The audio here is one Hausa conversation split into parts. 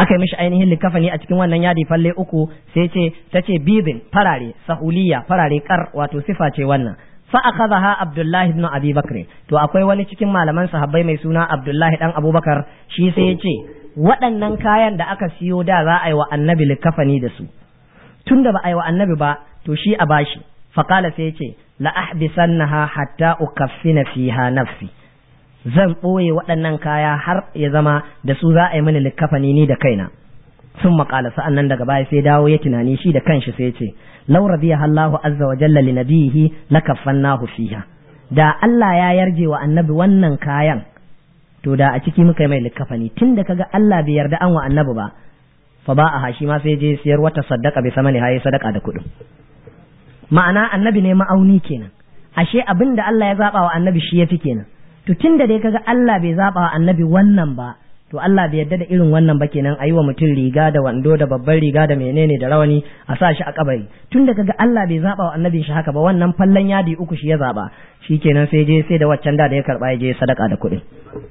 aka yi mishi ainihin likafani a cikin wannan yadi falle uku sai ce ta ce bibin farare sahuliya farare kar wato sifa ce wannan fa akhadha abdullahi ibn abi bakr to akwai wani cikin malaman sahabbai mai suna abdullahi dan abubakar shi sai ya ce waɗannan kayan da aka siyo da za a yi wa annabi likafani da su tun da ba a yi wa annabi ba to shi a bashi faqala sai ya ce la ahbisannaha hatta ukaffina fiha nafsi zan ɓoye waɗannan kaya har ya zama da su za a yi mini likkafani ni da kaina sun maƙala sa'an nan daga baya sai dawo ya tunani shi da kanshi sai ce law radiya Allahu azza wa jalla li nabihi lakaffannahu fiha da Allah ya yarje wa annabi wannan kayan to da a ciki muka yi mai likkafani tun da kaga Allah bai yarda an wa annabi ba fa ba a hashi ma sai je siyar wata sadaka bai sama ne haye sadaka da kuɗin ma'ana annabi ne ma'auni kenan ashe abin da Allah ya zaba wa annabi shi yafi kenan to tun da dai kaga Allah bai zaba wa annabi wannan ba to Allah bai yarda da irin wannan ba kenan ayi wa mutum riga da wando da babban riga da menene da rawani a sa shi a kabari tun da kaga Allah bai zaba wa annabin shi haka ba wannan fallan yadi uku shi ya zaba shikenan sai je sai da waccan da da ya karba ya je sadaka da kuɗi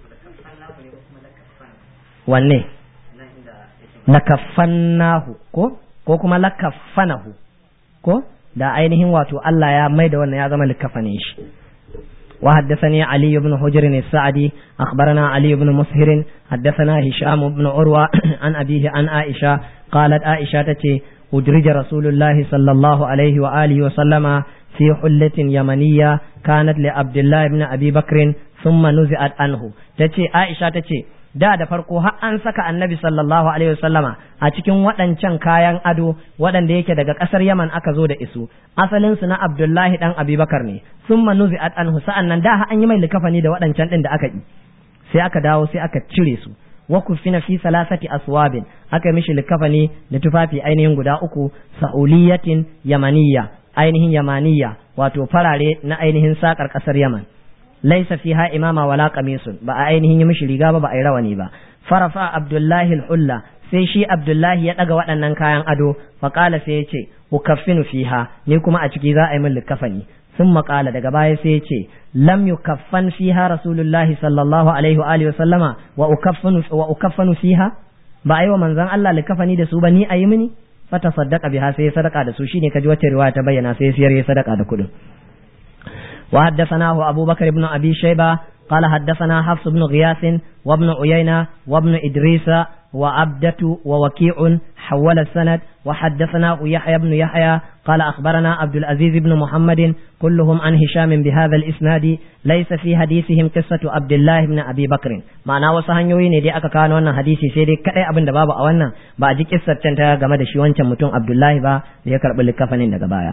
wanne lakaffannahu ko ko kuma lakaffanahu ko da ainihin wato Allah ya mai da wannan ya zama likafanin shi وحدثني علي بن حجر السعدي أخبرنا علي بن مسهر حدثنا هشام بن عروة عن أبيه عن عائشة قالت عائشة تتي أدرج رسول الله صلى الله عليه وآله وسلم في حلة يمنية كانت لعبد الله بن أبي بكر ثم نزعت عنه تتي عائشة تتي da da farko har an saka annabi sallallahu alaihi wasallama a cikin waɗancan kayan ado waɗanda yake daga ƙasar yaman aka zo da isu asalin su na abdullahi dan abubakar ne sun manuzi at anhu sa'an nan da an yi mai likafani da waɗancan ɗin da aka yi sai aka dawo sai aka cire su wa kufina fi salasati aswabin aka mishi likafani da tufafi ainihin guda uku sa'uliyatin yamaniyya ainihin yamaniyya wato farare na ainihin sakar ƙasar yaman laisa fiha imama wala qamisun ba a ainihin yi mishi riga ba ba a yi rawani ba farafa abdullahi al-hulla sai shi abdullahi ya daga waɗannan kayan ado faƙala sai ya ce ukaffinu fiha ni kuma a ciki za a yi min likafani sun maƙala daga baya sai ya ce lam yukaffan fiha rasulullahi sallallahu alaihi wa alihi wa sallama wa ukaffanu wa ukaffanu fiha ba a yi wa manzon Allah likafani da su ba ni a yi mini fata saddaka biha sai ya sadaka da su shine kaji wacce riwaya ta bayyana sai ya siyar ya sadaka da kuɗin وحدثناه أبو بكر بن أبي شيبة قال حدثنا حفص بن غياث وابن عيينة وابن إدريس وعبدة ووكيع حول السند وحدثنا يحيى بن يحيى قال أخبرنا عبد العزيز بن محمد كلهم عن هشام بهذا الإسناد ليس في حديثهم قصة عبد الله بن أبي بكر معنى وسهنيوي ne dai aka kawo wannan hadisi sai dai kadai abin da babu a wannan ba a ji kissar can ta game da shi wancan mutum Abdullahi ba da ya karbi likafanin daga baya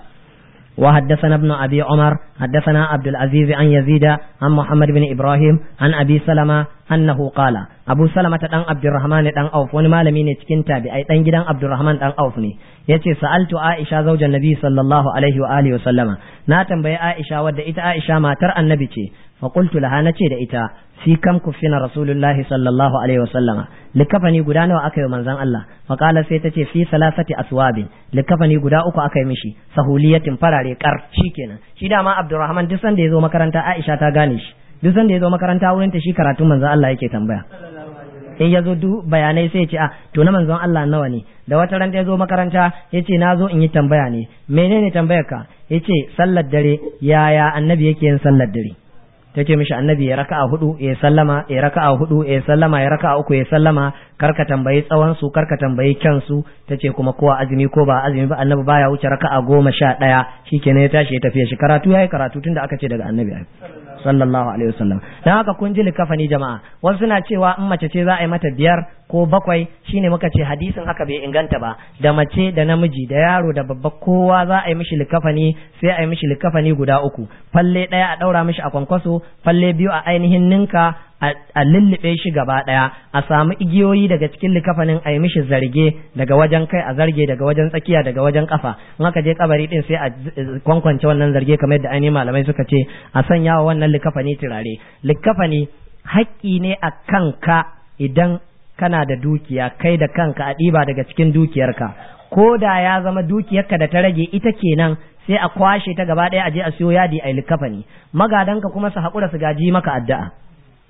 وحدثنا ابن أبي عمر حدثنا عبد العزيز عن يزيد عن محمد بن إبراهيم عن أبي سلمة أنه قال أبو سلمة دان عبد الرحمن دان أوف wani malami ne cikin tabi'ai dan gidan Abdurrahman dan Auf ne yace sa'altu Aisha zaujan Nabi sallallahu alaihi wa alihi wa sallama na tambayi Aisha wadda ita Aisha matar Annabi ce fa qultu laha nace da ita fi kam kufina Rasulullahi sallallahu alaihi wa sallama likafani guda nawa aka yi manzon Allah fa qala sai tace fi salasati aswabin likafani guda uku aka yi mishi sahuliyatin farare kar shikenan shi dama Abdurrahman duk sanda yazo makaranta Aisha ta gane shi duk sanda yazo makaranta wurin ta shi karatun manzon Allah yake tambaya in ya zo duk bayanai sai ya ce a to na manzon Allah nawa ne da wata ran ya zo makaranta ya ce na zo in yi tambaya ne menene tambayar ka ya ce sallar dare yaya annabi yake yin sallar dare ta ce mishi annabi ya raka'a hudu ya sallama ya raka'a hudu ya sallama ya raka'a uku ya sallama karka tambayi tsawon su karka tambayi kyan su ta ce kuma kowa azumi ko ba azumi ba annabi baya wuce raka'a goma sha ɗaya shikenan ya tashi ya tafi shi karatu yayi karatu tunda aka ce daga annabi sallallahu alaihi wasallam dan haka kun ji likafani jama'a wasu suna cewa in mace ce za a yi mata biyar ko bakwai shine muka ce hadisin haka bai inganta ba da mace da namiji da yaro da babba kowa za a yi mishi likafani sai a yi mishi likafani guda uku falle ɗaya a ɗaura mishi a kwankwaso falle biyu a ainihin ninka a lullube shi gaba ɗaya a samu igiyoyi daga cikin likafanin a yi mishi zarge daga wajen kai a zarge daga wajen tsakiya daga wajen kafa in aka je kabari din sai a kwankwance wannan zarge kamar yadda ainihin malamai suka ce a sanya wa wannan likafani turare likafani haƙƙi ne a kanka idan kana da dukiya kai da kanka a ɗiba daga cikin dukiyarka ko da ya zama dukiyarka da ta rage ita kenan sai a kwashe ta gaba ɗaya a je a siyo yadi a likafani magadanka kuma su haƙura su gaji maka addu'a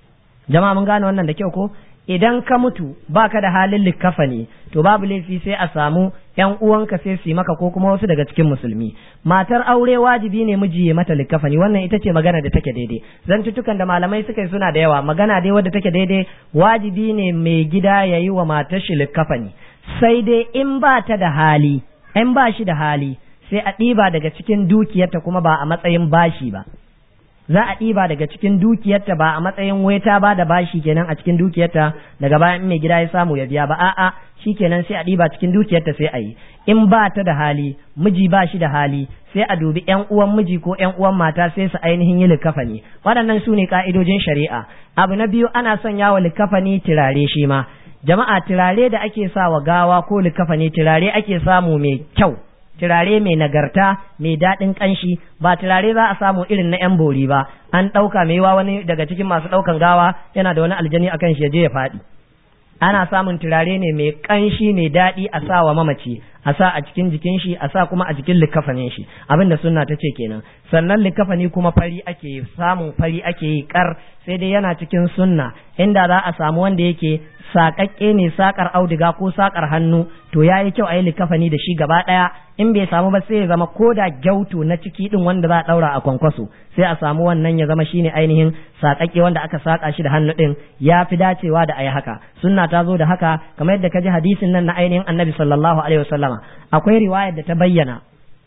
jama'a mun gane wannan da kyau ko idan ka mutu baka da halin likafani to babu laifi sai a samu yan uwanka sai su yi maka ko kuma wasu daga cikin musulmi matar aure wajibi ne miji ya mata likafani wannan ita ce magana da take daidai zantutukan da malamai suka yi suna da yawa magana dai wadda take daidai wajibi ne mai gida ya yi wa matar shi likafani sai dai in ba ta da hali in ba shi da hali sai a ɗiba daga cikin dukiyarta kuma ba a matsayin bashi ba za a ɗiba daga cikin dukiyarta ba a matsayin weta ba da bashi kenan a cikin dukiyarta daga bayan mai gida ya samu ya biya ba a'a kenan sai a ɗiba cikin dukiyarta sai a yi in ba ta da hali miji ba shi da hali sai a dubi ƴan uwan miji ko ƴan uwan mata sai su ainihin yi likafani waɗannan su ne ka'idojin shari'a abu na biyu ana son yawo likafani turare shi ma jama'a turare da ake sa wa gawa ko likafani turare ake samu mai kyau turare mai nagarta mai daɗin ƙanshi ba turare za a samu irin na 'yan bori ba an ɗauka mai wa wani daga cikin masu ɗaukan gawa yana da wani aljani akan shi ya je ya faɗi ana samun turare ne mai ƙanshi mai daɗi a sa wa mamaci a sa a cikin jikin shi a sa kuma a jikin likafanin shi abin da sunna ta ce kenan sannan likafani kuma fari ake samun fari ake yi kar sai dai yana cikin sunna inda za a samu wanda yake saƙaƙƙe ne saƙar auduga ko saƙar hannu to ya yi kyau a yi likafani da shi gaba ɗaya in bai samu ba sai ya zama ko da gyautu na ciki ɗin wanda za a ɗaura a kwankwaso sai a samu wannan ya zama shine ainihin saƙaƙƙe wanda aka saƙa shi da hannu ɗin ya fi dacewa da a yi haka sunna ta zo da haka kamar yadda ka ji hadisin nan na ainihin annabi sallallahu alaihi wasallama akwai riwayar da ta bayyana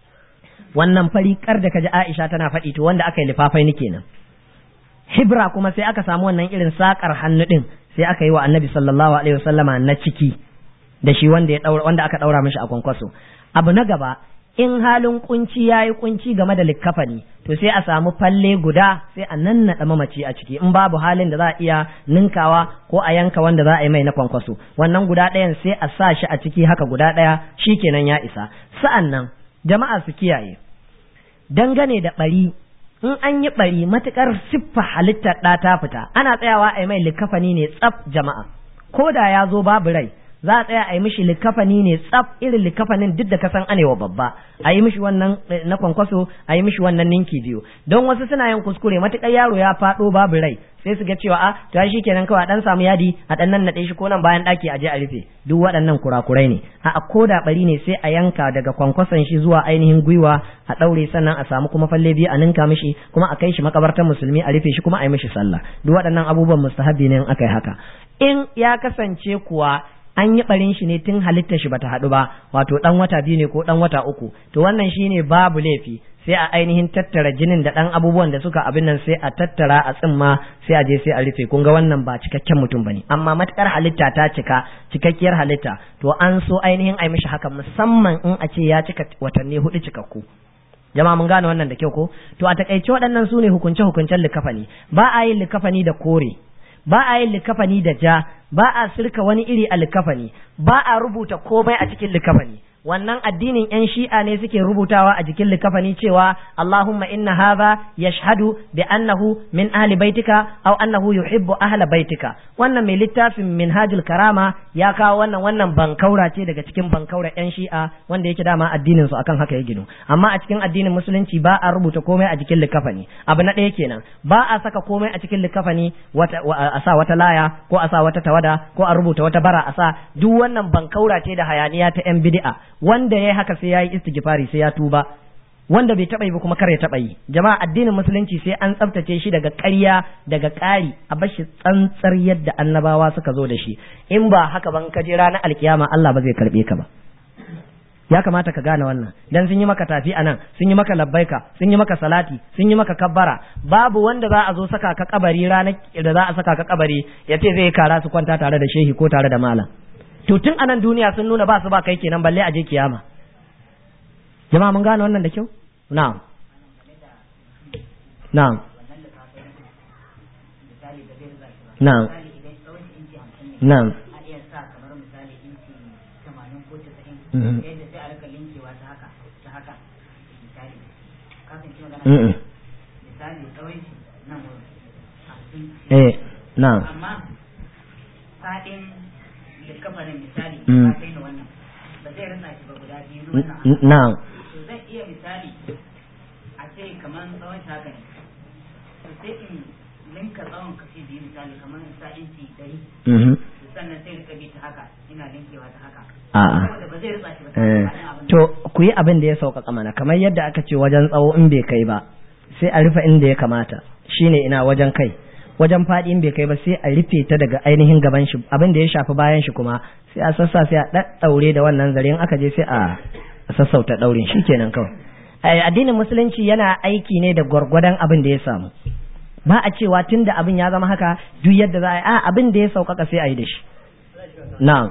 wannan fariƙar da ka ji aisha tana faɗi to wanda aka yi lifafai ni kenan hibra kuma sai aka samu wannan irin saƙar hannu ɗin sai aka yi wa annabi sallallahu alaihi wasallama na ciki da shi wanda ya daura wanda aka daura mishi a kwankwaso abu na gaba in halin kunci yayi kunci game da likkafani to sai a samu falle guda sai a nannaɗa mamaci a ciki in babu halin da za a iya ninkawa ko a yanka wanda za a yi mai na kwankwaso wannan guda ɗayan sai a sa shi a ciki haka guda ɗaya shikenan ya isa sa'an nan jama'a su kiyaye dangane da ɓari in an yi ɓari matuƙar siffa halittar ɗa ta fita ana tsayawa a yi mai likafani ne tsaf jama'a ko da ya zo babu rai za a tsaya a yi mishi likafani ne tsaf irin likafanin duk da ka san anewa babba a yi mishi wannan na kwankwaso a yi mishi wannan ninki biyu don wasu suna yin kuskure matuƙar yaro ya faɗo babu rai sai su ga cewa a to shi kenan kawai a dan samu yadi a dan nan nade shi ko nan bayan daki a je a rufe duk waɗannan kurakurai ne a ko da bari ne sai a yanka daga kwankwason shi zuwa ainihin gwiwa a daure sannan a samu kuma falle biyu a ninka mishi kuma a kai shi makabartar musulmi a rufe shi kuma a yi mishi sallah duk waɗannan abubuwan mustahabi ne in aka yi haka in ya kasance kuwa an yi barin shi ne tun halitta shi bata haɗu ba wato ɗan wata biyu ne ko ɗan wata uku to wannan shine babu laifi sai a ainihin tattara jinin da ɗan abubuwan da suka abin nan sai a tattara a tsimma sai a je sai a rufe kun ga wannan ba cikakken mutum bane amma matukar halitta ta cika cikakkiyar halitta to an so ainihin a mishi haka musamman in a ce ya cika watanni hudu cikakku jama'a mun gane wannan da kyau ko to a takaice waɗannan su ne hukunce hukuncen likafani ba a yin likafani da kore ba a yin likafani da ja ba a sirka wani iri a likafani ba a rubuta komai a cikin likafani wannan addinin yan shi'a ne suke rubutawa a jikin likafani cewa Allahumma inna hadha yashhadu bi annahu min ahli baitika aw annahu yuhibbu ahla baitika wannan mai littafin minhajul karama ya kawo wannan wannan bankaura ce daga cikin bankaura yan shi'a wanda yake dama addinin su akan haka ya gino amma a cikin addinin musulunci ba a rubuta komai a jikin likafani abu na ɗaya kenan ba a saka komai a cikin likafani wata a sa wata laya ko a sa wata tawada ko a rubuta wata bara a sa duk wannan bankaura ce da hayaniya ta yan bid'a wanda ya haka sai ya yi istighfari sai ya tuba wanda bai taɓa yi ba kuma kar ya taɓa yi jama'a addinin musulunci sai an tsaftace shi daga ƙarya daga ƙari a bashi tsantsar yadda annabawa suka zo da shi in ba haka ban ka je ranar alkiyama Allah ba zai karɓe ka ba ya kamata ka gane wannan dan sun yi maka tafi anan sun yi maka labbaika sun yi maka salati sun yi maka kabbara babu wanda za a zo saka ka kabari ranar da za a saka ka kabari ya ce zai kara su kwanta tare da shehi ko tare da malam to tun anan duniya sun nuna ba su ba kai kenan balle a je kiyama jama'a mun gane wannan da kyau na'am na'am na'am na'am Eh, na'am. Amma faɗin kafarin misali ba kai da wannan ba zai rasa shi ba guda biyu wannan na'am to zan iya misali a ce kamar tsawon haka ne to sai in linka tsawon kashi biyu misali kamar sa inci ɗari mhm sannan sai rika bi ta haka ina linkewa ta haka a'a saboda ba zai rutsa shi ba Eh, ta abin to ku yi abin da ya sauƙaƙa mana kamar yadda aka ce wajen tsawo in bai kai ba sai a rufe inda ya kamata shine ina wajen kai wajen faɗi in bai kai ba sai a rufe ta daga ainihin gaban shi abin da ya shafi bayan shi kuma sai a sassa sai a ɗaɗɗaure da wannan zare in aka je sai a sassauta ɗaurin shikenan kawai Eh, addinin musulunci yana aiki ne da gwargwadon abin da ya samu ba a cewa tun da abin ya zama haka duk yadda za a yi a abin da ya sauƙaƙa sai a yi da shi na'am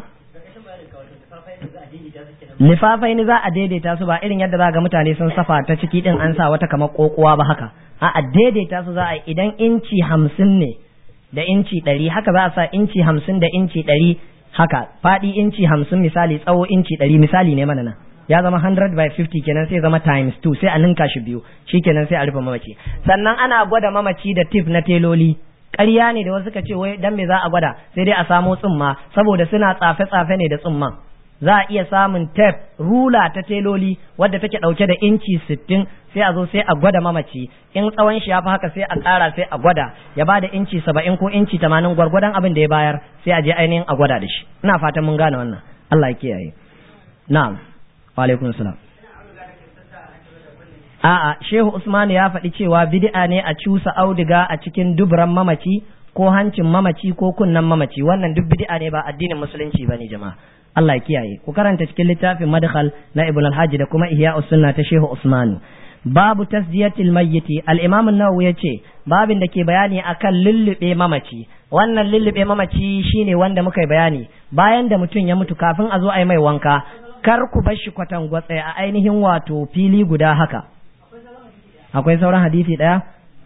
lifafai ni za a daidaita su ba irin yadda za ga mutane sun safa ta ciki din an sa wata kamar kokowa ba haka a a daidaita su za a yi idan inci hamsin ne da inci ɗari haka za a sa inci hamsin da inci ɗari haka faɗi inci hamsin misali tsawo inci ɗari misali ne mana nan ya zama 100 by 50 kenan sai zama times 2 sai a ninka shi biyu shikenan sai a rufe mamaci sannan ana gwada mamaci da tif na teloli ƙarya ne da wasu ka ce wai dan me za a gwada sai dai a samo tsumma saboda suna tsafe-tsafe ne da tsumman za a iya samun tef rula ta teloli wadda take ɗauke da inci sittin sai a zo sai a gwada mamaci in tsawon shi ya fi haka sai a ƙara sai a gwada ya ba da inci saba'in ko inci tamanin gwargwadon abin da ya bayar sai a je ainihin a gwada da shi ina fatan mun gane wannan Allah ya kiyaye na'am wa alaikum salam A'a, Shehu Usman ya faɗi cewa bid'a ne a cusa auduga a cikin dubran mamaci ko hancin mamaci ko kunnan mamaci wannan duk bid'a ne ba addinin musulunci bane jama'a. Allah ya kiyaye. Ku karanta cikin littafin Madkhal na Ibn al-Hajj da kuma Ihya sunna ta Shehu Usman. Babu tasdiyatil mayyiti al-Imam an-Nawawi yace babin da ke bayani akan lullube mamaci. Wannan lullube mamaci shine wanda muka yi bayani bayan da mutum ya mutu kafin a zo a yi mai wanka kar ku bar shi kwatan gwatsa a ainihin wato fili guda haka. akwai sauran hadisi ɗaya?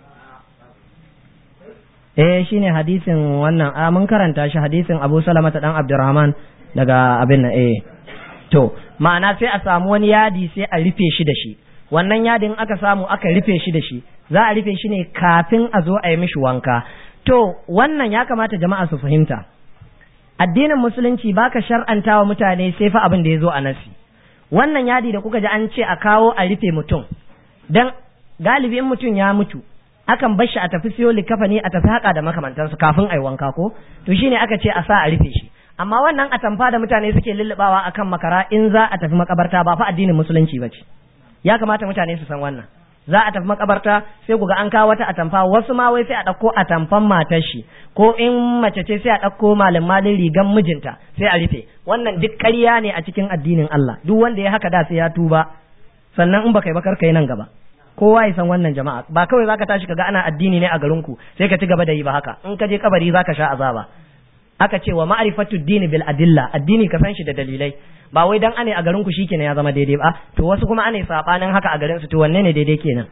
Eh shine hadisin wannan a mun karanta shi hadisin Abu Salamata dan Abdurrahman daga abin nan eh to ma'ana sai a samu wani yadi sai a rufe shi da shi wannan yadin aka samu aka rufe shi da shi za a rufe shi ne kafin a zo a yi mishi wanka to wannan ya kamata jama'a su fahimta addinin musulunci baka shar'anta wa mutane sai fa abin da ya zo a nasi wannan yadi da kuka ji an ce a kawo a rufe mutum dan galibi in mutum ya mutu akan bar shi a tafi siyo likafani a tafi haka da makamantansu kafin ai wanka ko to shine aka ce a sa a rufe shi amma wannan atamfa da mutane suke lullubawa akan makara in za a tafi makabarta ba fa addinin musulunci ba ce ya kamata mutane su san wannan za a tafi makabarta sai ku ga an kawo wata atamfa wasu ma wai sai a ɗauko atamfan matar shi ko in mace ce sai a ɗauko malin malin rigan mijinta sai a rufe wannan duk ƙarya ne a cikin addinin Allah duk wanda ya haka da sai ya tuba sannan in baka yi bakar kai nan gaba kowa ya san wannan jama'a ba kawai zaka tashi kaga ana addini ne a garin ku sai ka ci gaba da yi ba haka in ka je kabari zaka sha azaba aka ce wa ma'rifatu dini bil adilla addini ka san shi da dalilai ba wai dan ane a garin ku shikenan ya zama daidai ba to wasu kuma ane sabanin haka a garin su to wanne ne daidai kenan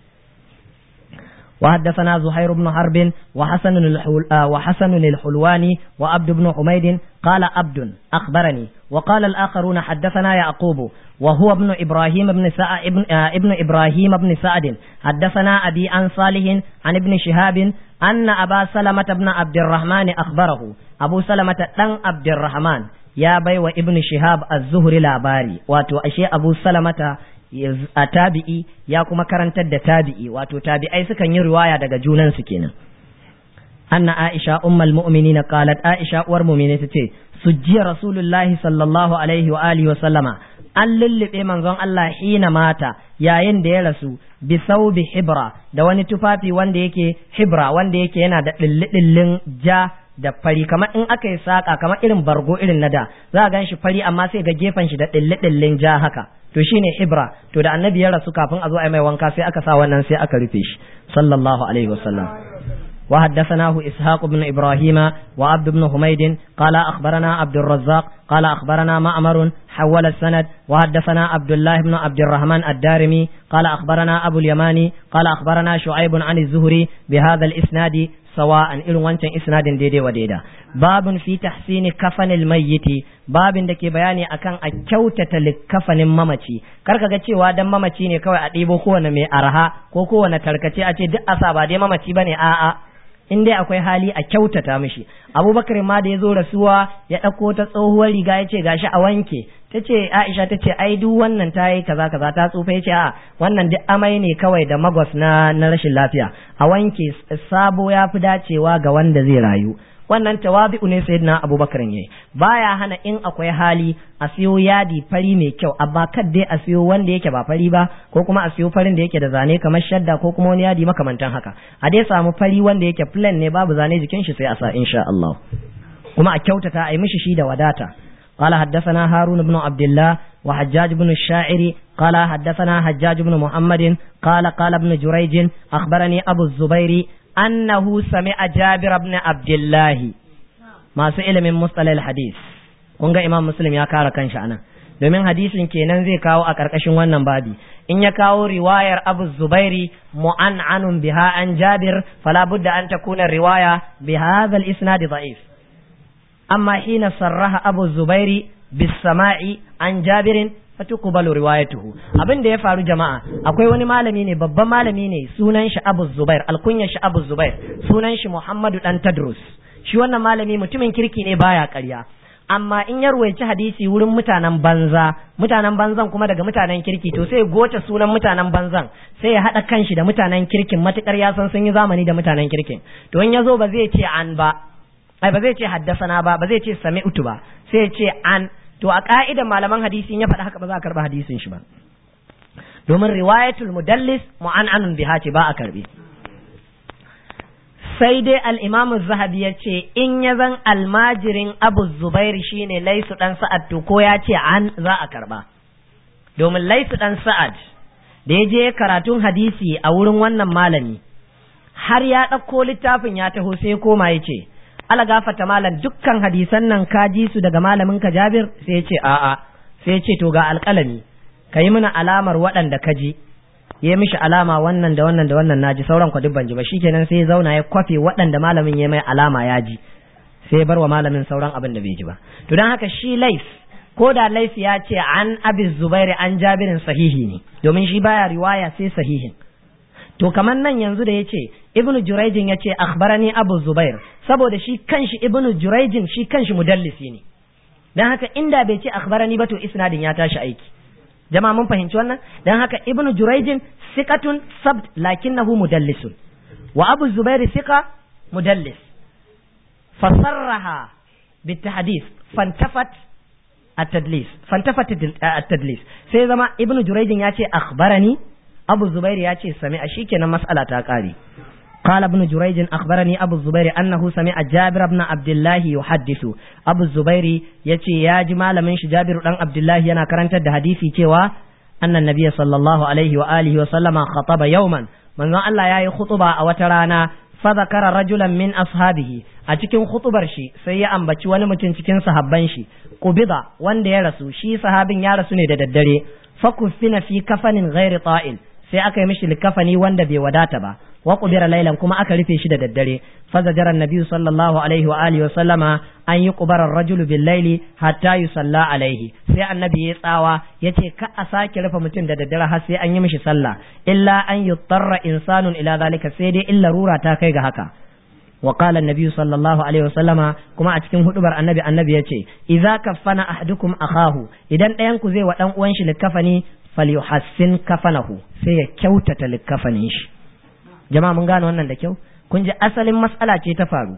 وحدثنا زهير بن حرب وحسن الحل وحسن الحلواني وعبد بن حميد قال عبد أخبرني وقال الآخرون حدثنا يعقوب وهو ابن إبراهيم بن سعد ابن, ابن إبراهيم بن سعد حدثنا أبي عن صالح عن ابن شهاب أن أبا سلمة بن عبد الرحمن أخبره أبو سلمة بن عبد الرحمن يا بي وابن شهاب الزهري لاباري واتو أشي أبو سلمة a tabi'i ya kuma karantar da tabi'i wato tabi'ai sukan yi riwaya daga junansu kenan anna aisha ummul mu'minin qalat aisha uwar mu'mini tace sujjiya rasulullahi sallallahu alaihi wa alihi wa sallama an lullube manzon Allah hina mata yayin da ya rasu bi saubi hibra da wani tufafi wanda yake hibra wanda yake yana da dillidillin ja da fari kamar in aka yi saka kamar irin bargo irin na da za a gan shi fari amma sai ga gefen shi da dillidillin ja haka to shine hibra to da annabi ya rasu kafin a zo a mai wanka sai aka sa wannan sai aka rufe shi sallallahu alaihi wasallam وحدثناه إسحاق بن إبراهيم وعبد بن حميد قال أخبرنا عبد الرزاق قال أخبرنا معمر حول السند وحدثنا عبد الله بن عبد الرحمن الدارمي قال أخبرنا أبو اليماني قال أخبرنا شعيب عن الزهري بهذا الإسناد سواء إلى وانشان إسناد ديدي وديدا باب في تحسين كفن الميت باب da ke bayani akan a kyautata likkafanin mamaci karka ga cewa dan mamaci ne kawai a ɗibo kowane mai arha ko kowane tarkace a ce duk asa ba dai mamaci bane a'a in dai akwai hali a kyautata mishi abubakar ma da ya zo rasuwa ya ɗauko ta tsohuwar riga ya ce gashi a wanke ta ce aisha ta ce ai duk wannan ta yi kaza kaza ta tsufa ya ce a wannan duk amai ne kawai da magwas na na rashin lafiya a wanke sabo ya fi dacewa ga wanda zai rayu wannan tawabi'u ne sayyidina abubakar yayi baya hana in akwai hali a siyo yadi fari mai kyau amma kad dai a siyo wanda yake ba fari ba ko kuma a siyo farin da yake da zane kamar shadda ko kuma wani yadi makamantan haka a dai samu fari wanda yake plain ne babu zane jikin shi sai a sa insha Allah kuma a kyautata a yi mishi shi da wadata قال حدثنا هارون بن عبد الله وحجاج بن الشاعر قال حدثنا حجاج بن محمد قال قال ابن جريج أخبرني أبو الزبير أنه سمع جابر بن عبد الله ما سئل من مصطلح الحديث kunga imam muslim ya kara kanshi anan domin hadisin kenan zai kawo a ƙarƙashin wannan babi in ya kawo riwayar abu zubairi mu'an'anun biha an jabir fala budda an takuna riwaya bi hadha al-isnad da'if amma hina sarraha abu zubairi bis sama'i an jabirin fatuqbalu riwayatuhu abin da ya faru jama'a akwai wani malami ne babban malami ne sunan shi Abu Zubair alkunyar shi Abu Zubair sunan shi Muhammadu dan Tadrus shi wannan malami mutumin kirki ne baya ƙarya amma in ya ruwaici hadisi wurin mutanen banza mutanen banzan kuma daga mutanen kirki to sai goce sunan mutanen banzan sai ya haɗa kanshi da mutanen kirkin matukar ya san sun yi zamani da mutanen kirkin to in ya zo ba zai ce an ba ai ba zai ce haddasana ba ba zai ce sami'tu ba sai ya ce an to a ka'idan malaman hadisi ya faɗa haka ba za a karɓa hadisin shi ba domin riwayatul mudallis mu'an'anun biha ce ba a karɓe sai dai al-imam zahabi ya ce in ya zan almajirin abu zubairi shine laisu dan sa'ad to ko ya ce an za a karɓa domin laisu dan sa'ad da ya je karatun hadisi a wurin wannan malami har ya ɗauko littafin ya taho sai koma ya ce ala gafata malam dukkan hadisan nan ka ji su daga malamin ka Jabir sai ya ce a'a sai ya ce to ga alƙalami ka yi mana alamar waɗanda ka ji ya mishi alama wannan da wannan da wannan naji sauran ku duk ban ji ba shikenan sai ya zauna ya kwafe waɗanda malamin ya mai alama ya ji sai ya bar wa malamin sauran abin da bai ji ba to don haka shi lais ko da lais ya ce an abi zubairi an jabirin sahihi ne domin shi baya riwaya sai sahihin to kamar nan yanzu da ya ce ibnu jurayjin ya ce akhbarani abu zubair saboda shi kanshi ibnu jurayjin shi kanshi mudallisi ne dan haka inda bai ce akhbarani ba to isnadin ya tashi aiki jama'a mun fahimci wannan dan haka ibnu jurayjin siqatun sabt lakinnahu mudallisun wa abu zubair siqa mudallis fasarraha بالتحديث فانتفت التدليس فانتفت التدليس sai zama ibnu jurayjin ya ce akhbarani abu zubair ya ce sami'a shikenan mas'ala ta kare قال ابن جريج أخبرني أبو الزبير أنه سمع جابر بن عبد الله يحدث أبو الزبير يتي يا جمال من جابر بن عبد الله ينا كرنت حديثي تيوا أن النبي صلى الله عليه وآله وسلم خطب يوما من الله يا خطبة أو ترانا فذكر رجلا من أصحابه أتكن خطبر شي سي أنبتي ونمتن تكن صحابان شي قبضة وان دي رسو شي صحابين يا رسو ندددري فكفن في كفن غير طائل sai aka yi mishi likafani wanda bai wadata ba wa qubira laylan kuma aka rufe shi da daddare fa zajara annabi sallallahu alaihi wa alihi wa sallama an yi qubara ar-rajulu bil layli hatta yusalla alaihi sai annabi ya tsawa yace ka a sake rufe mutum da daddare har sai an yi mishi sallah illa an yuttarra insanun ila zalika sai dai illa rura ta kai ga haka وقال النبي صلى الله عليه وسلم كما أتكين هدبر النبي النبي يتي إذا كفن أحدكم أخاه إذا أنكو زي وأن أنش لكفني falyuhassin kafanahu sai ya kyautata likkafanin shi jama'a mun gane wannan da kyau kun ji asalin matsala ce ta faru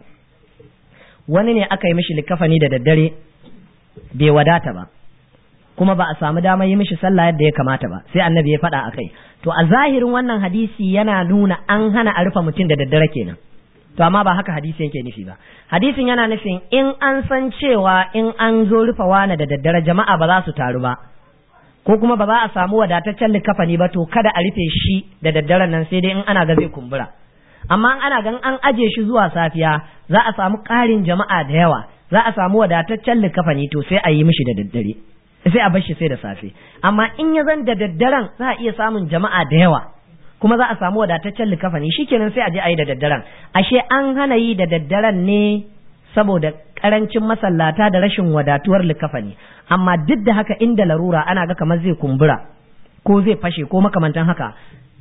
wani ne aka yi mishi likkafani da daddare bai wadata ba kuma ba a samu damar yi mishi sallah yadda ya kamata ba sai annabi ya faɗa akai to a zahirin wannan hadisi yana nuna an hana a rufe mutum da daddare kenan to amma ba haka hadisi yake nufi ba hadisin yana nufin in an san cewa in an zo rufe wani da daddare jama'a ba za su taru ba ko kuma ba za a samu wadataccen likafani ba to kada a rufe shi da daddaren nan sai dai in ana ga zai kumbura amma in ana gan an aje shi zuwa safiya za a samu ƙarin jama'a da yawa za a samu wadataccen likafani to sai a yi mishi da daddare sai a bar shi sai da safe amma in ya zan da daddaren za a iya samun jama'a da yawa kuma za a samu wadataccen likafani shikenan sai a je a yi da daddaren ashe an hana yi da daddaren ne saboda karancin masallata da rashin wadatuwar likafani amma duk da haka inda larura ana ga kamar zai kumbura ko zai fashe ko makamantan haka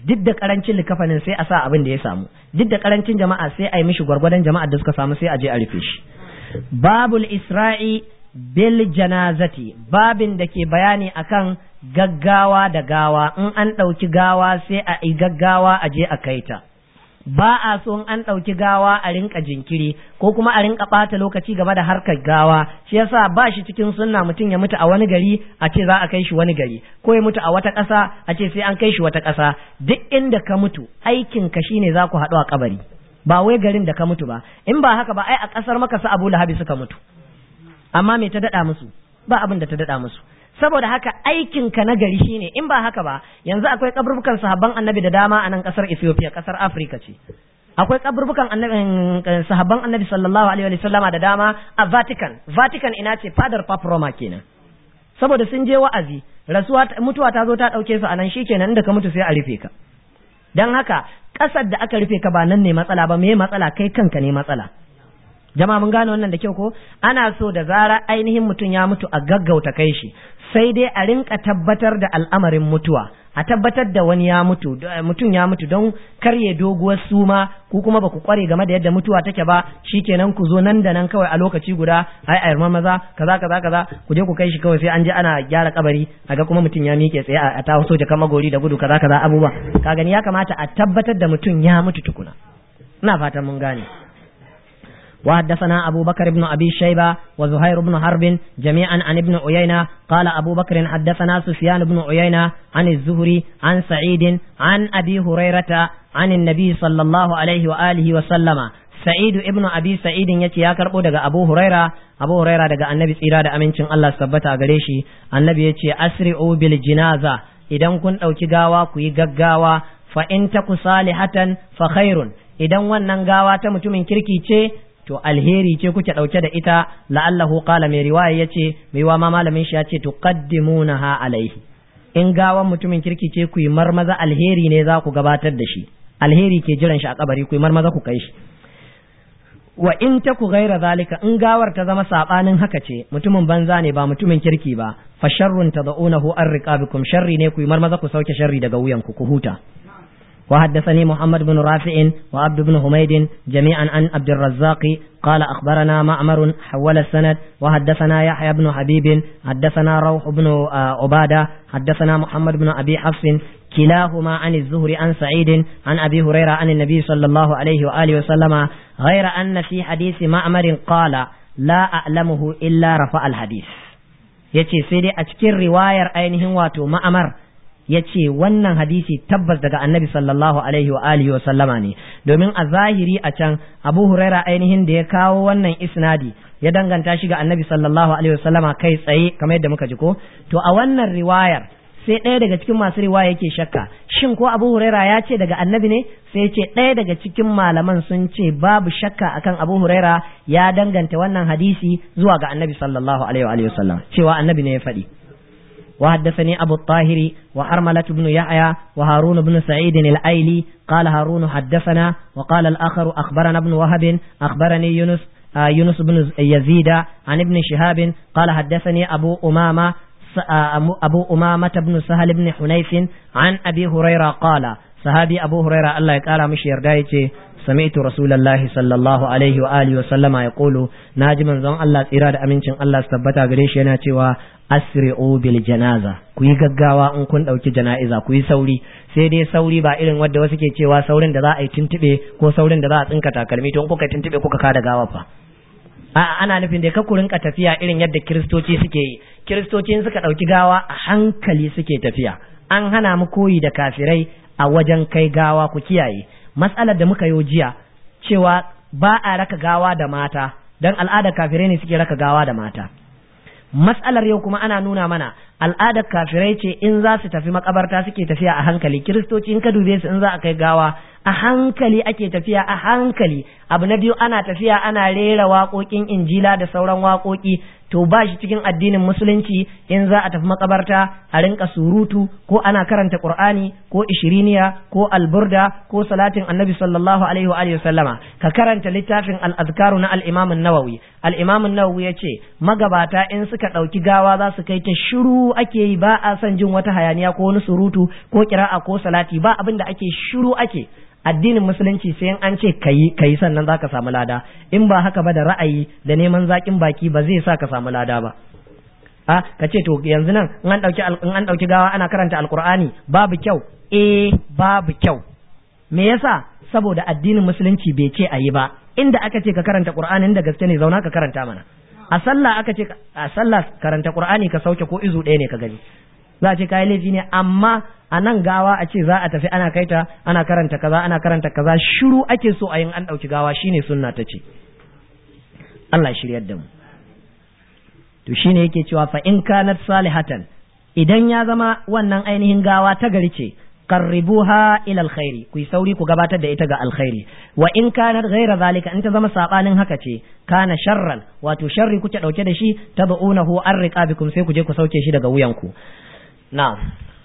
duk da karancin likafanin sai a sa abin da ya samu duk da karancin jama'a sai a yi mishi gwargwadon jama'ar da suka samu sai a je a rufe shi babul isra'i bil janazati babin da ke bayani akan gaggawa da gawa in an ɗauki gawa sai a yi gaggawa a je a kai ta ba a so in an ɗauki gawa a rinka jinkiri ko kuma a rinka ɓata lokaci game da harkar gawa shi yasa ba shi cikin sunna mutum ya mutu a wani gari a ce za a kai shi wani gari ko ya mutu a wata ƙasa a ce sai an kai shi wata ƙasa duk inda ka mutu aikin ka shine za ku haɗu a kabari ba wai garin da ka mutu ba in ba haka ba ai a ƙasar maka su Abu Lahabi suka mutu amma me ta daɗa musu ba abin da ta daɗa musu saboda haka aikin ka na gari shine in ba haka ba yanzu akwai kaburbukan sahabban annabi da dama a nan kasar Ethiopia kasar Africa ce akwai kaburbukan annabi sahabban annabi sallallahu alaihi wa sallama da dama a Vatican Vatican ina ce fadar Papa Roma kenan saboda sun je wa'azi rasuwa mutuwa ta zo ta dauke su anan shikenan inda ka mutu sai a rufe ka dan haka kasar da aka rufe ka ba nan ne matsala ba me matsala kai kanka ne matsala jama'a mun gane wannan da kyau ko ana so da zara ainihin mutum ya mutu a gaggauta kai shi sai dai a rinka tabbatar da al'amarin mutuwa a tabbatar da wani ya mutu mutum ya mutu don karye doguwar suma ku kuma ba ku kware game da yadda mutuwa take ba shikenan ku zo nan da nan kawai a lokaci guda ai ayar maza kaza kaza kaza ku je ku kai shi kawai sai an je ana gyara kabari ga kuma mutum ya miƙe tsaye a ta soja kama gori da gudu kaza kaza abubuwa ka gani ya kamata a tabbatar da mutum ya mutu tukuna ina fatan mun gane وحدثنا أبو بكر بن أبي شيبة وزهير بن حرب جميعا عن ابن عيينة قال أبو بكر حدثنا سفيان بن عيينة عن الزهري عن سعيد عن أبي هريرة عن النبي صلى الله عليه وآله وسلم سعيد ابن أبي سعيد يتي يا كربو دغا أبو هريرة أبو هريرة دغا النبي tsira da amincin Allah sabbata gare shi annabi yace asri'u bil jinaza idan kun dauki gawa ku yi gaggawa fa in taku salihatan fa khairun idan wannan gawa ta mutumin kirki ce to alheri ce kuke ɗauke da ita la'allahu qala mai riwaya yace mai wa ma malamin shi yace tuqaddimunaha alaihi in gawan mutumin kirki ce ku yi marmaza alheri ne za ku gabatar da shi alheri ke jiran shi a kabari ku yi marmaza ku kai shi wa in ta ku gaira zalika in gawar ta zama sabanin haka ce mutumin banza ne ba mutumin kirki ba fa sharrun tad'unahu an riqabikum sharri ne ku yi marmaza ku sauke sharri daga wuyanku ku huta وحدثني محمد بن رافع وعبد بن حميد جميعا عن عبد الرزاق قال أخبرنا معمر حول السند وحدثنا يحيى بن حبيب حدثنا روح بن عبادة حدثنا محمد بن أبي حفص كلاهما عن الزهر عن سعيد عن أبي هريرة عن النبي صلى الله عليه وآله وسلم غير أن في حديث معمر قال لا أعلمه إلا رفع الحديث yace sai dai a cikin riwayar ainihin wato ma'amar ya ce wannan hadisi tabbas daga annabi sallallahu alaihi wa alihi wa sallama ne domin a zahiri a can abu huraira ainihin da ya kawo wannan isnadi ya danganta shi ga annabi sallallahu alaihi wa sallama kai tsaye kamar yadda muka ji ko to a wannan riwayar sai ɗaya daga cikin masu riwaya yake shakka shin ko abu huraira ya ce daga annabi ne sai ce ɗaya daga cikin malaman sun ce babu shakka akan abu huraira ya danganta wannan hadisi zuwa ga annabi sallallahu alaihi wa sallam cewa annabi ne ya faɗi وحدثني أبو الطاهر وحرملة بن يحيى وهارون بن سعيد الأيلي قال هارون حدثنا وقال الآخر أخبرنا ابن وهب أخبرني يونس آه يونس بن يزيد عن ابن شهاب قال حدثني أبو أمامة أبو أمامة بن سهل بن حنيف عن أبي هريرة قال صحابي أبو هريرة الله قال مش يردايتي سمعت رسول الله صلى الله عليه وآله وسلم يقول ناجي من زون الله إرادة أمينشن الله استبتا قريش يناتي asri'u bil janaza ku yi gaggawa in kun ɗauki jana'iza ku yi sauri sai dai sauri ba irin wadda wasu ke cewa saurin da za a yi tuntube ko saurin da za a tsinka takalmi to in kuka tuntube kuka kada gawa fa a'a ana nufin da ka ku rinka tafiya irin yadda kiristoci suke yi kiristoci suka ɗauki gawa a hankali suke tafiya an hana mu koyi da kafirai a wajen kai gawa ku kiyaye matsalar da muka yi jiya cewa ba a raka gawa da mata dan al'adar kafirai ne suke raka gawa da mata matsalar yau kuma ana nuna mana al'adar kafirai ce in za su tafi makabarta suke tafiya a hankali kiristoci in ka dube su in za a kai gawa a hankali ake tafiya a hankali abu na biyu ana tafiya ana rera waƙoƙin injila da sauran waƙoƙi to ba shi cikin addinin musulunci in za a tafi makabarta a rinka surutu ko ana karanta qur'ani ko ishiriniya ko alburda ko salatin annabi sallallahu alaihi wa alihi sallama ka karanta littafin al-azkaru na al-imam an-nawawi al-imam an-nawawi yace magabata in suka dauki gawa za su kai ta shiru ake yi ba a son jin wata hayaniya ko wani surutu ko kira'a ko salati ba abin da ake shiru ake addinin musulunci sai an ce kayi kayi sannan zaka samu lada in ba haka ba da ra'ayi da neman zakin baki ba zai sa ka samu lada ba a ka ce to yanzu nan in an dauki in an dauki gawa ana karanta alqur'ani babu kyau eh babu kyau me yasa saboda addinin musulunci bai ce ayi ba inda aka ce ka karanta qur'anin da gaske ne zauna ka karanta mana a sallah aka ce a sallah karanta qur'ani ka sauke ko izu ɗaya ne ka gani za a ce kayi laifi ne amma a nan gawa a ce za a tafi ana kaita ana karanta kaza ana karanta kaza shiru ake so a yin an ɗauki gawa shine sunna ta ce Allah shiryar da mu to shine yake cewa fa in kanat salihatan idan ya zama wannan ainihin gawa ta gari ce qarribuha ila alkhairi ku yi sauri ku gabatar da ita ga alkhairi wa in kanat ghaira zalika in ta zama sabanin haka ce kana sharran wato sharri kuke dauke da shi tad'unahu an riqabikum sai ku je ku sauke shi daga wuyanku na'am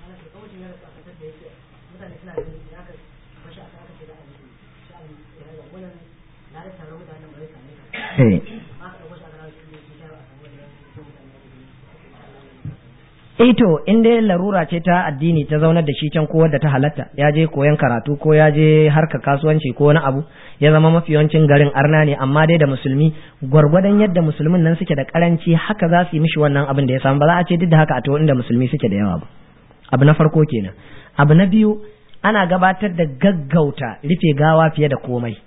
Ito in dai larura ce ta addini ta zaunar da shi can ko wadda ta halatta ya je koyan karatu ko ya je harka kasuwanci ko wani abu ya zama mafi yawancin garin arna ne amma dai da musulmi gwargwadon yadda musulmin nan suke da karanci haka za su yi mishi wannan abin da ya samu ba za a ce duk da haka a to inda musulmi suke da yawa ba abu na farko kenan abu na biyu ana gabatar da gaggauta rufe gawa fiye da komai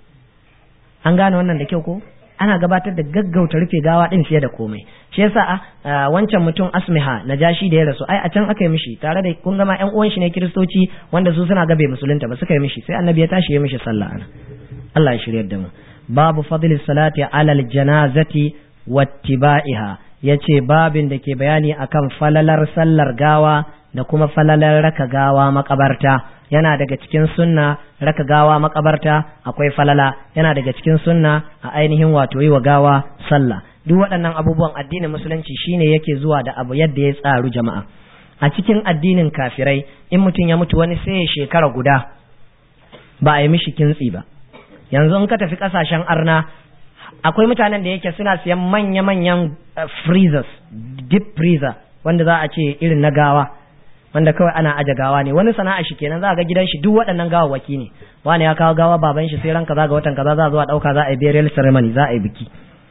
an gane wannan da kyau ko ana gabatar da gaggauta rufe gawa din fiye da komai shi yasa a wancan mutum asmiha najashi da ya rasu ai a can aka yi mishi tare da kun gama yan uwan shi ne kiristoci wanda su suna gabe musulunta ba suka yi mishi sai annabi ya tashi ya mishi sallah ana Allah ya shiryar da mu babu fadlis salati alal janazati wattiba'iha yace babin da ke bayani akan falalar sallar gawa da kuma falalar raka gawa makabarta yana daga cikin sunna raka gawa makabarta akwai falala yana daga cikin sunna a ainihin wato yi wa gawa sallah duk waɗannan abubuwan addinin musulunci shine yake zuwa da abu yadda ya tsaru jama'a a cikin addinin kafirai in mutum ya mutu wani sai ya shekara guda ba a yi mishi kintsi ba yanzu in ka tafi kasashen arna akwai mutanen da yake suna siyan manya-manyan freezers deep freezer wanda za a ce irin na gawa wanda kawai ana aje gawa ne wani sana'a shi kenan za ga gidan shi duk waɗannan gawawwaki ne wani ya kawo gawa baban shi sai ran kaza ga watan kaza za zuwa ɗauka za a yi burial ceremony za a yi biki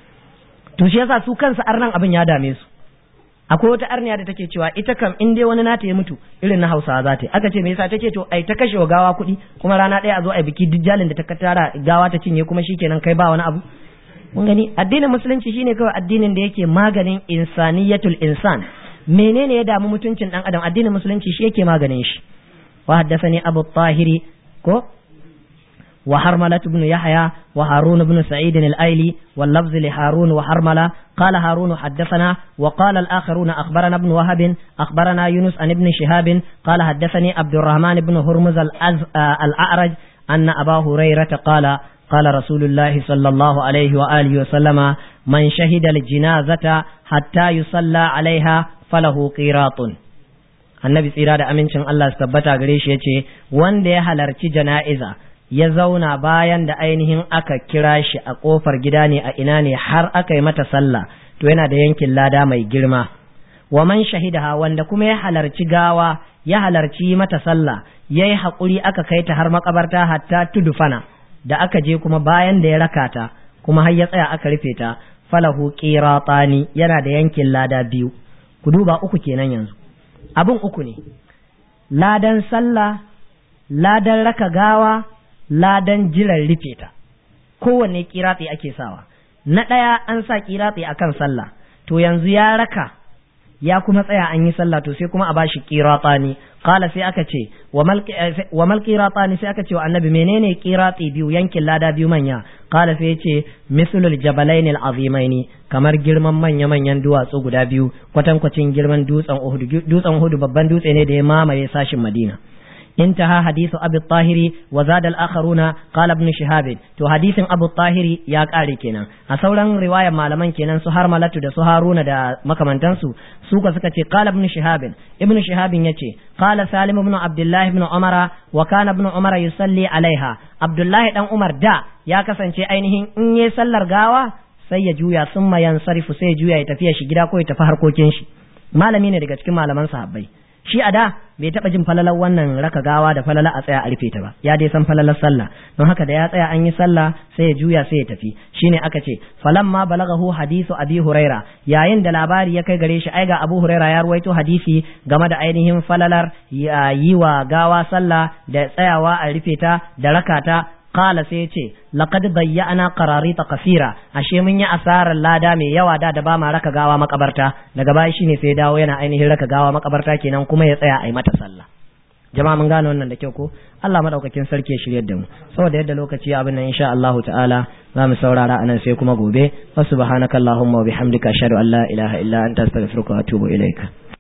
to shi yasa su kansu arnan abin ya dame su akwai wata arniya da take cewa ita kam in dai wani nata ya mutu irin na hausawa za ta yi aka ce me yasa take to ai ta kashe wa gawa kuɗi kuma rana ɗaya a zo a biki duk jalin da ta tara gawa ta cinye kuma shikenan kai ba wani abu mun gani addinin musulunci shine kawai addinin da yake maganin insaniyatul insan menene ya damu mutuncin dan adam addinin musulunci shi yake maganin shi wa haddathani abu tahiri ko وحرملة بن يحيى وهارون بن سعيد الأيلي واللفظ لهارون وحرملة قال هارون حدثنا وقال الآخرون أخبرنا ابن وهب أخبرنا يونس عن ابن شهاب قال حدثني عبد الرحمن بن هرمز الأعرج أن أبا هريرة قال قال رسول الله صلى الله عليه وآله وسلم من شهد الجنازة حتى يصلى عليها فله قيراط annabi tsira da amincin Allah su tabbata gare shi yace wanda ya halarci jana'iza ya zauna bayan da ainihin aka kira shi a kofar gida ne a ina ne har aka yi mata sallah to yana da yankin lada mai girma wa man shahidaha wanda kuma ya halarci gawa ya halarci mata sallah yayi haƙuri aka kai ta har makabarta hatta tudufana da aka je kuma bayan da ya raka ta kuma har ya tsaya aka rufe ta falahu qiratani yana da yankin lada biyu ku duba uku kenan yanzu abin uku ne ladan sallah ladan raka gawa ladan jiran rufe ta kowanne kiratsi ake sawa na ɗaya an sa kiratsi akan sallah to yanzu ya raka ya kuma tsaya an yi sallah to sai kuma a bashi qiratani qala sai aka ce wa mal qiratani sai aka ce wa annabi menene qirati biyu yankin lada biyu manya qala sai yace mislul jabalain azimaini kamar girman manya manyan duwatsu guda biyu kwatankwacin girman dutsen Uhud dutsen Uhud babban dutse ne da ya mamaye sashin Madina انتهى حديث أبي الطاهر وزاد الآخرون قال ابن شهاب تو حديث أبو الطاهر يا قاري كنا أصولا رواية معلمان كنا سهر ملتو دا سهارون دا مكمنتنسو سوكا سكتي قال ابن شهاب ابن شهاب يتي قال سالم بن عبد الله بن عمر وكان ابن عمر يصلي عليها عبد الله بن عمر دا يا كسانشي ainihin in yi sallar gawa sai ya juya sun mayan sarifu sai ya juya ya tafiya shi gida ko ya tafi harkokin shi malami ne daga cikin malaman sahabbai shi a da bai taɓa jin falalar wannan raka gawa da falala a tsaya a rufe ta ba ya dai san falalar sallah don haka da ya tsaya an yi sallah sai ya juya sai ya tafi shine aka ce falamma balagahu hadisu abi huraira yayin da labari ya kai gare shi ai ga abu huraira ya ruwaito hadisi game da ainihin falalar yi wa gawa sallah da tsayawa a rufe ta da rakata Kala sai ce, Laƙad bayyana qararita kasira, ashe mun yi asarar lada mai yawa da da ba ma raka gawa makabarta, daga baya shine sai dawo yana ainihin raka gawa makabarta kenan kuma ya tsaya a yi mata sallah. Jama'a mun gane wannan da kyau ko? Allah madaukakin sarki ya shiryar da mu. Saboda yadda lokaci abin nan insha Allahu ta'ala za mu saurara anan sai kuma gobe. Wa subhanakallahumma wa bihamdika ashhadu an la ilaha illa anta astaghfiruka wa atubu ilaika.